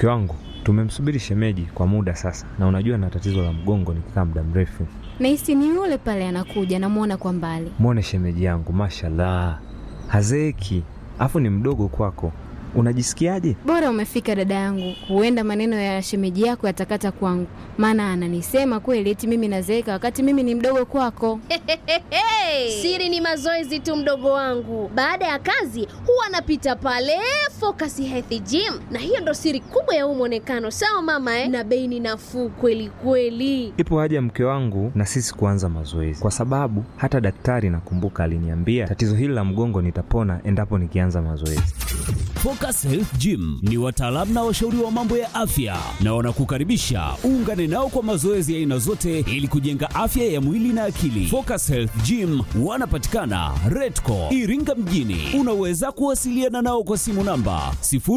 Mke wangu tumemsubiri shemeji kwa muda sasa, na unajua na tatizo la mgongo nikikaa muda mrefu. Nahisi ni yule pale anakuja, namwona kwa mbali. Mwone shemeji yangu, mashallah, hazeeki, afu ni mdogo kwako. Unajisikiaje? Bora umefika dada yangu, huenda maneno ya shemeji yako yatakata kwangu, maana ananisema kweli eti mimi nazeeka wakati mimi ni mdogo kwako. Siri ni mazoezi tu, mdogo wangu. Baada ya kazi huwa anapita pale Focus Health Gym, na hiyo ndo siri kubwa ya huu mwonekano. Sawa mama eh? Na bei ni nafuu kweli kweli. Ipo haja mke wangu na sisi kuanza mazoezi, kwa sababu hata daktari nakumbuka aliniambia tatizo hili la mgongo nitapona endapo nikianza mazoezi. Focus Health Gym ni wataalamu na washauri wa mambo ya afya na wanakukaribisha uungane nao kwa mazoezi ya aina zote ili kujenga afya ya mwili na akili. Focus Health Gym wanapatikana Redco Iringa mjini. Unaweza kuwasiliana nao kwa simu namba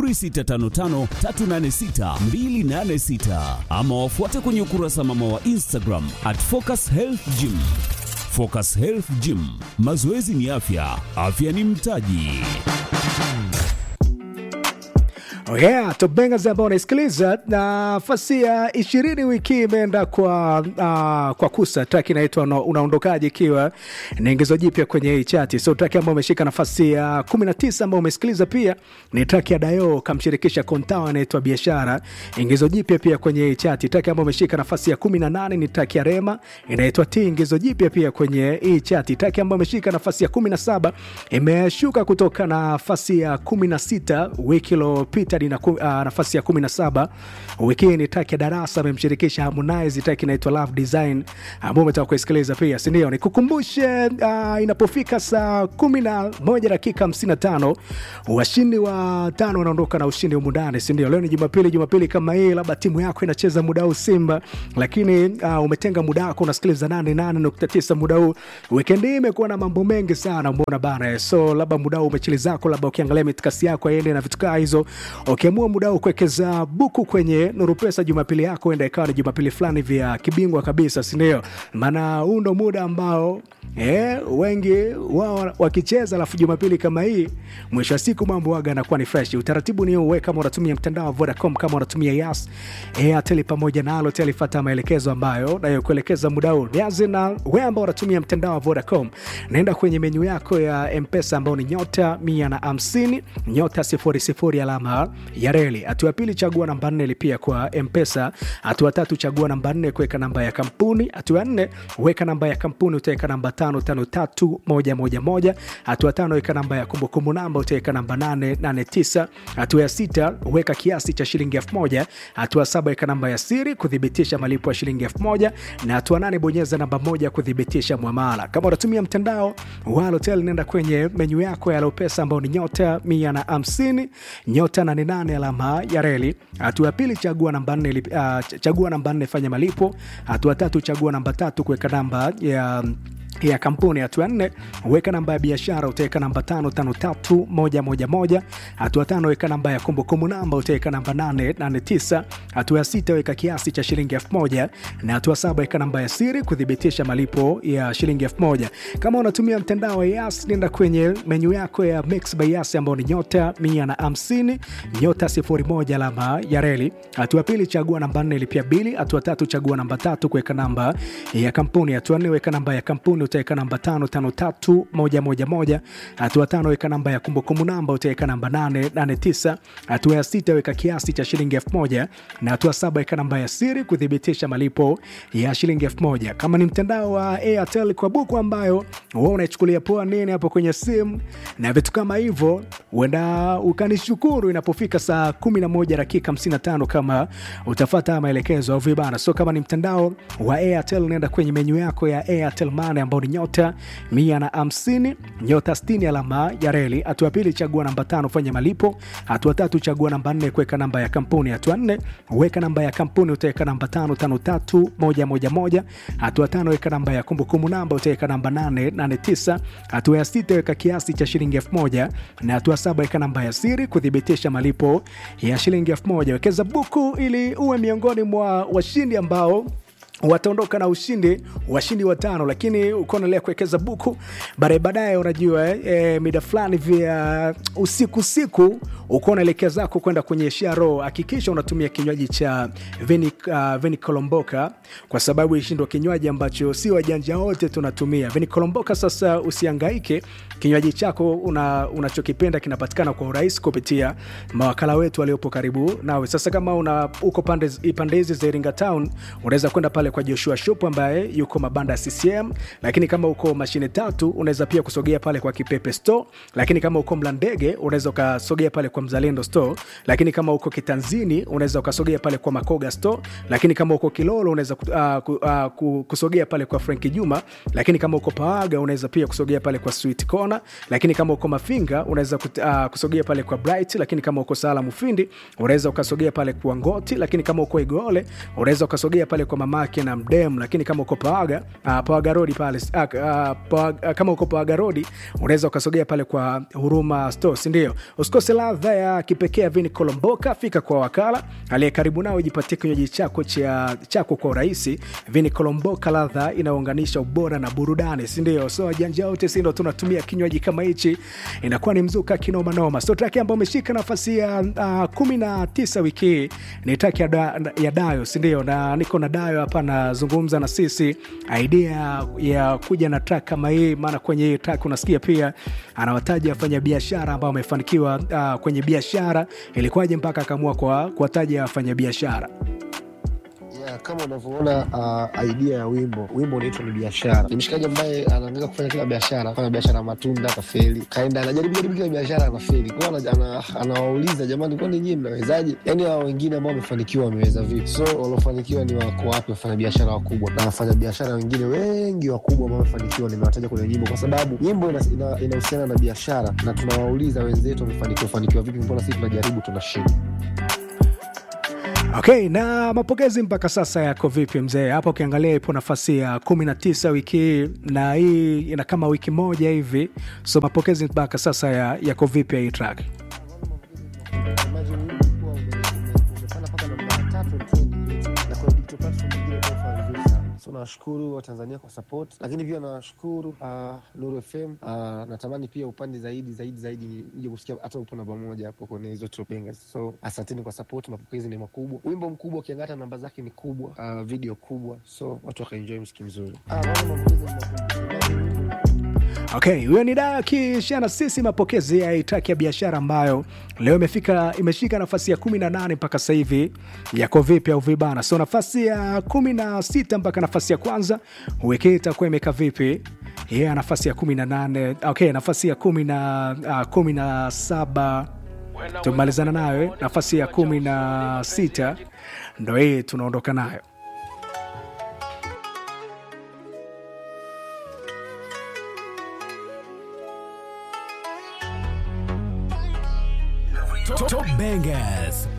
0655386286 ama wafuate kwenye ukurasa mama wa Instagram at Focus Health Gym. Focus Health Gym, mazoezi ni afya, afya ni mtaji. Oh yeah, Top Bangers ambao unaisikiliza nafasi ya ishirini wiki hii imeenda kwa uh, kwa kusa track inaitwa una- unaondokaje ikiwa ni ingizo jipya kwenye hii chati so track ambayo umeshika nafasi ya 19 ambayo umesikiliza pia ni track ya Dayo kamshirikisha Kontawa inaitwa biashara ingizo jipya pia kwenye hii chati track ambayo umeshika nafasi ya 18 ni track ya Rema inaitwa T ingizo jipya pia kwenye hii chati track ambayo umeshika nafasi ya 17 imeshuka kutoka nafasi ya 16 wiki iliyopita hadi na ku- ah, nafasi ya 17 wiki hii ni track ya darasa amemshirikisha Harmonize track inaitwa Love Design ambao umetoka kuisikiliza pia si ndio nikukumbushe uh, inapofika saa 11 dakika 55 washindi wa tano wanaondoka na ushindi humu ndani si ndio leo ni Jumapili Jumapili kama hii labda timu yako inacheza muda huu Simba lakini uh, umetenga muda wako unasikiliza 88.9 muda huu weekend hii imekuwa na mambo mengi sana umeona bana so labda muda huu umechili zako labda ukiangalia mitikasi yako aende na vitu kaa hizo ukiamua muda huu kuwekeza buku kwenye nuru pesa jumapili yako enda ikawa ni jumapili fulani vya kibingwa kabisa sindio maana huu ndo muda ambao Eh, wengi wao wakicheza alafu jumapili kama hii mwisho wa siku mambo waga anakuwa ni fresh utaratibu ni uwe kama unatumia mtandao wa vodacom kama unatumia yas airtel pamoja na alotel fata maelekezo ambayo nayokuelekeza muda huu nianze na we ambao unatumia mtandao wa vodacom naenda kwenye menyu yako ya mpesa ambao ni nyota mia na hamsini nyota sifuri sifuri alama ya reli hatua ya pili chagua namba nne lipia kwa mpesa hatua tatu chagua namba nne kuweka namba ya kampuni hatua ya nne weka namba ya kampuni utaweka namba tano tano tatu moja moja moja hatua tano weka namba ya kumbukumbu namba utaweka namba nane nane tisa hatua ya sita weka kiasi cha shilingi elfu moja hatua saba weka namba ya siri kuthibitisha malipo ya shilingi elfu moja na hatua nane bonyeza namba moja kuthibitisha mwamala kama unatumia mtandao wa Halotel nenda kwenye menyu yako ya Lopesa ambao ni nyota mia na hamsini nyota nane nane alama ya reli hatua ya pili chagua namba nne lip- ah, ch- chagua namba nne fanya malipo hatua tatu chagua namba tatu kuweka namba ya ya kampuni hatua ya nne weka namba ya biashara utaweka namba tano tano tatu moja moja moja hatua tano weka namba ya kumbukumbu namba utaweka namba nane nane tisa hatua ya sita weka kiasi cha shilingi elfu moja na hatua saba weka namba ya siri kuthibitisha malipo ya shilingi elfu moja kama unatumia mtandao wa yas nenda kwenye menyu yako ya mix by yas ambao ni nyota mia na hamsini nyota sifuri moja alama ya reli hatua ya pili chagua namba nne lipia bili hatua tatu chagua namba tatu kuweka namba ya kampuni hatua nne weka namba ya kampuni utaweka namba tano tano tatu moja moja moja hatua tano weka namba ya kumbukumbu namba utaweka namba nane nane tisa hatua ya sita weka kiasi cha shilingi elfu moja na hatua saba weka namba ya siri kuthibitisha malipo ya shilingi elfu moja kama ni mtandao wa airtel kwa buku ambayo huwa unaichukulia poa nini hapo kwenye simu na vitu kama hivyo huenda ukanishukuru inapofika saa 11 dakika 55 kama utafata maelekezo au vibana so kama ni mtandao wa airtel nenda kwenye menyu yako ya airtel mane ambao ni nyota 150 nyota 60 alama ya reli hatua ya pili chagua namba tano fanya malipo hatua tatu chagua namba nne kuweka namba ya kampuni hatua nne weka namba ya kampuni utaweka namba tano tano tatu moja moja moja hatua tano weka namba ya kumbukumbu namba utaweka namba nane nane tisa hatua ya sita weka kiasi cha shilingi elfu moja na hatua saba weka namba ya siri kuthibitisha malipo ya shilingi elfu moja wekeza buku ili uwe miongoni mwa washindi ambao wataondoka na ushindi washindi watano lakini uko unaendelea kuwekeza buku baadaye baadaye unajua eh, eh, mida fulani vya usiku siku uko unaelekea zako kwenda kwenye sharo hakikisha unatumia kinywaji cha veni, uh, veni kolomboka kwa sababu hishi ndo kinywaji ambacho si wajanja wote tunatumia veni kolomboka sasa usiangaike kinywaji chako una, unachokipenda kinapatikana kwa urahisi kupitia mawakala wetu waliopo karibu nawe sasa kama una uko pande pande hizi za iringa town unaweza kwenda pale kwa joshua shop ambaye yuko mabanda ya ccm lakini kama uko mashine tatu unaweza pia kusogea pale kwa kipepe store lakini kama uko mlandege unaweza ukasogea pale kwa mzalendo store lakini kama uko kitanzini unaweza ukasogea pale kwa makoga store lakini kama uko kilolo unaweza uh, ku, uh, ku, kusogea pale kwa franki juma lakini kama uko pawaga unaweza pia kusogea pale kwa sweet corner lakini kama uko mafinga unaweza kut- uh, kusogea pale kwa bright lakini kama uko sala mufindi unaweza ukasogea pale kwa ngoti lakini kama uko igole unaweza ukasogea pale kwa mamake na mdem lakini kama uko pawaga uh, pawaga rodi pale uh, uh, pawaga, uh, kama uko pawaga rodi unaweza ukasogea pale kwa huruma store sindio usikose ladha ya kipekee ya vini kolomboka fika kwa wakala aliye karibu nao jipatie kinywaji chako cha chako kwa urahisi vini kolomboka ladha inaunganisha ubora na burudani sindio so wajanja wote sindo tunatumia kinywaji kama hichi inakuwa ni mzuka kinomanoma so traki ambayo umeshika nafasi ya uh, kumi na tisa wiki hii ni traki ya, da, ya dayo sindio na niko na dayo hapa nazungumza na sisi idea ya kuja na track kama hii maana kwenye hii track unasikia pia anawataja wafanya biashara ambao wamefanikiwa uh, kwenye biashara ilikuwaje mpaka akaamua kwa kuwataja wafanya biashara Yeah, kama unavyoona uh, idea ya wimbo wimbo unaitwa ni biashara ni mshikaji ambaye anaangaika kufanya kila biashara fanya biashara ya matunda kafeli kaenda anajaribu jaribu kila biashara anafeli kwao ana- ana- anawauliza jamani kwani nyie mnawezaje yaani hawa wengine ambao wamefanikiwa wameweza vipi so waliofanikiwa ni wako wapi wafanya biashara wakubwa na wafanya biashara wengine wengi wakubwa ambao wamefanikiwa nimewataja kwenye nyimbo kwa sababu nyimbo inahusiana ina, inahusiana na biashara na tunawauliza wenzetu wamefanikiwa fanikiwa vipi mbona sisi tunajaribu tunashinda okay na mapokezi mpaka sasa yako vipi mzee hapa ukiangalia ipo nafasi ya 19 wiki hii na hii ina kama wiki moja hivi so mapokezi mpaka sasa ya- yako vipi ya hii track Imagine wewe ulikuwa ume- ume- umepanda mpaka namba tatu trending na kwa digital platform nyingine kwa mfano vizuri sana. So nawashukuru Watanzania kwa support, lakini pia nawashukuru uh, Nuru FM uh, natamani pia upande zaidi zaidi zaidi nije kusikia hata upo namba moja hapo kwenye hizo top bangers. So asanteni kwa support, mapokezi ni makubwa, wimbo mkubwa, ukiangalia namba zake ni kubwa, uh, video kubwa, so watu wakaenjoy mziki mzuri. Ah, mambo mapokezi ni makubwa. okay huyo ni dayo akishia na sisi mapokezi ya hii track ya biashara ambayo leo imefika imeshika nafasi ya 18 mpaka sasa hivi yako vipi au vibana so nafasi ya 16 mpaka nafasi ya kwanza wiki hii itakuwa imeka vipi yeah, nafasi ya 18 okay nafasi ya 10 na uh, 17 tumemalizana nayo eh? nafasi ya 16 ndo hii tunaondoka nayo Top Bangers